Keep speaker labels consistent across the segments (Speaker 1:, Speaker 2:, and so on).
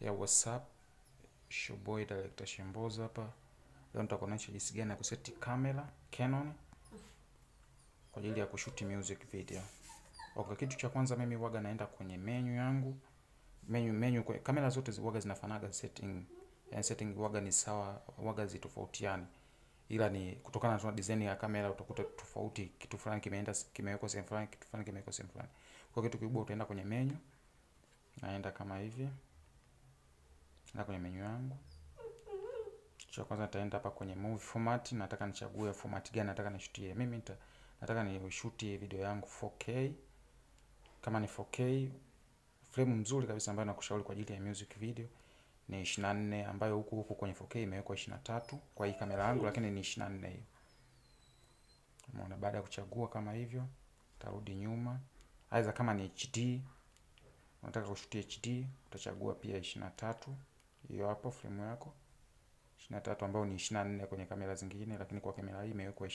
Speaker 1: ya WhatsApp. Showboy Director Shemboza hapa. Leo nitakuonyesha jinsi gani ya kuseti kamera Canon kwa ajili ya kushuti music video. Okay, kitu cha kwanza mimi huwaga naenda kwenye menu yangu. Menu menu kwa kamera zote huwaga zinafanaga setting. Yani setting huwaga ni sawa, huwaga zitofautiani. Ila ni kutokana na design ya kamera utakuta tofauti, kitu fulani kimeenda kimewekwa sehemu fulani, kitu fulani kimewekwa sehemu fulani. Kwa kitu kikubwa utaenda kwenye menu. Naenda kama hivi. Na kwenye menu yangu. Cha kwanza nitaenda hapa kwenye movie format, nataka nichague format gani nataka nishutie. Mimi nita, nataka nishutie video yangu 4K. Kama ni 4K, frame mzuri kabisa ambayo nakushauri kwa ajili ya music video ni 24 ambayo huku huku kwenye 4K imewekwa 23 kwa hii kamera yangu, lakini ni 24 hiyo. Umeona, baada ya kuchagua kama hivyo, tarudi nyuma. Aidha kama ni HD, unataka kushutia HD, utachagua pia 23 hiyo hapo frame yako 23 ambayo ni 24 kwenye kamera zingine, lakini kwa kamera hii imewekwa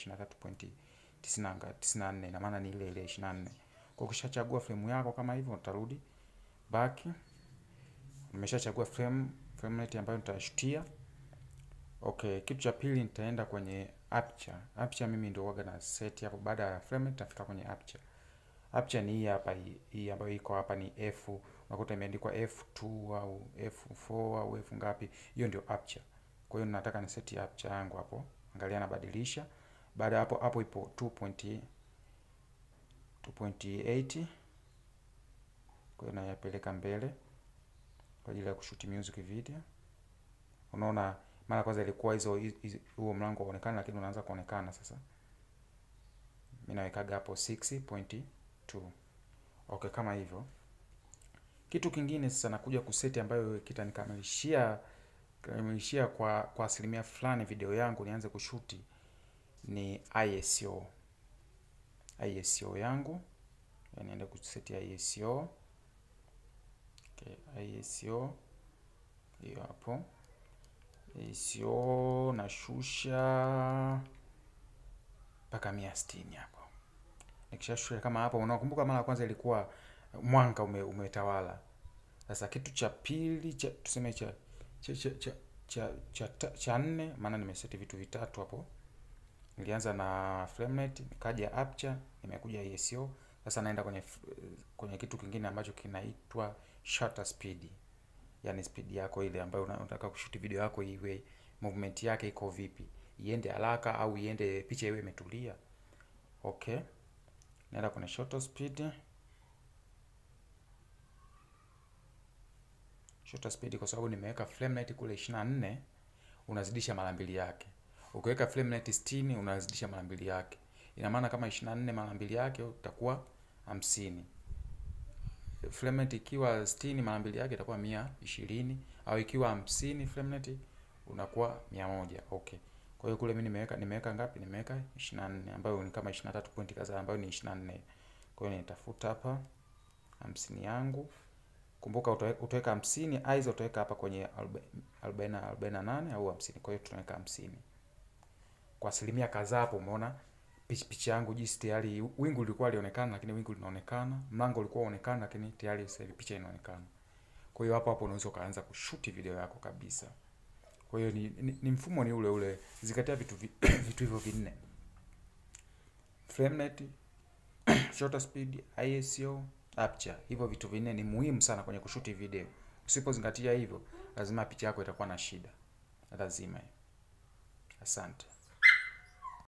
Speaker 1: 23.94 ina maana ni ile ile 24. Kwa ukishachagua frame yako kama hivyo, utarudi back. Nimeshachagua frame frame rate ambayo nitashutia. Okay, kitu cha pili nitaenda kwenye aperture. Aperture mimi ndio huwaga na set hapo. Baada ya frame rate nitafika kwenye aperture. Aperture ni hii hapa, hii, hii ambayo iko hapa ni f, unakuta imeandikwa f2 au f4 au f ngapi, hiyo ndio aperture. Kwa hiyo nataka ni set aperture yangu hapo, angalia nabadilisha. Baada hapo hapo ipo 2.8 kwa hiyo nayapeleka mbele kwa ajili ya kushuti music video. Unaona, mara kwanza ilikuwa hizo huo mlango uonekana, lakini unaanza kuonekana sasa. Mimi nawekaga hapo 6.2. Okay, kama hivyo. Kitu kingine sasa nakuja kuseti ambayo kitanikamilishia kamilishia kwa kwa asilimia fulani video yangu nianze kushuti ni ISO. ISO yangu yani niende kuseti ISO. Okay, ISO hiyo hapo. ISO nashusha mpaka mia sitini hapo. Nikishashusha kama hapo, unakumbuka mara ya kwanza ilikuwa mwanga ume, umetawala. Sasa kitu cha pili cha tuseme cha cha cha cha cha, cha, cha, cha nne, maana nimeseti vitu vitatu hapo. Nilianza na frame rate, nikaja aperture, nimekuja ISO. Sasa naenda kwenye kwenye kitu kingine ambacho kinaitwa shutter speed. Yaani speed yako ile ambayo unataka kushuti video yako iwe movement yake iko vipi? Iende haraka au iende picha iwe imetulia. Okay. Naenda kwenye shutter speed. Shutter speed kwa sababu nimeweka frame rate kule 24 unazidisha mara mbili yake. Ukiweka frame rate 60 unazidisha mara mbili yake. Ina maana kama 24 mara mbili yake utakuwa 50. Frame rate ikiwa 60 mara mbili yake itakuwa 120 au ikiwa 50 frame rate unakuwa 100. Okay. Kwa hiyo kule mimi nimeweka nimeweka ngapi? Nimeweka 24 ambayo ni kama 23 point kadhaa ambayo ni 24. Kwa hiyo nitafuta hapa 50 yangu. Kumbuka utaweka 50 aidha utaweka hapa kwenye 40 48 au 50. Kwa hiyo tunaweka 50. Kwa asilimia kadhaa hapo umeona picha yangu jinsi tayari wingu lilikuwa lionekana, lakini wingu linaonekana. Mlango ulikuwa uonekana, lakini tayari sasa hivi picha inaonekana. Kwa hiyo hapo hapo unaweza ukaanza kushuti video yako kabisa. Kwa hiyo ni, ni, ni mfumo ni ule ule. Zingatia vitu vitu hivyo vinne. Frame rate, shutter speed, ISO, aperture. Hivyo vitu vinne ni muhimu sana kwenye kushuti video. Usipozingatia hivyo, lazima picha yako itakuwa na shida. Lazima. Asante.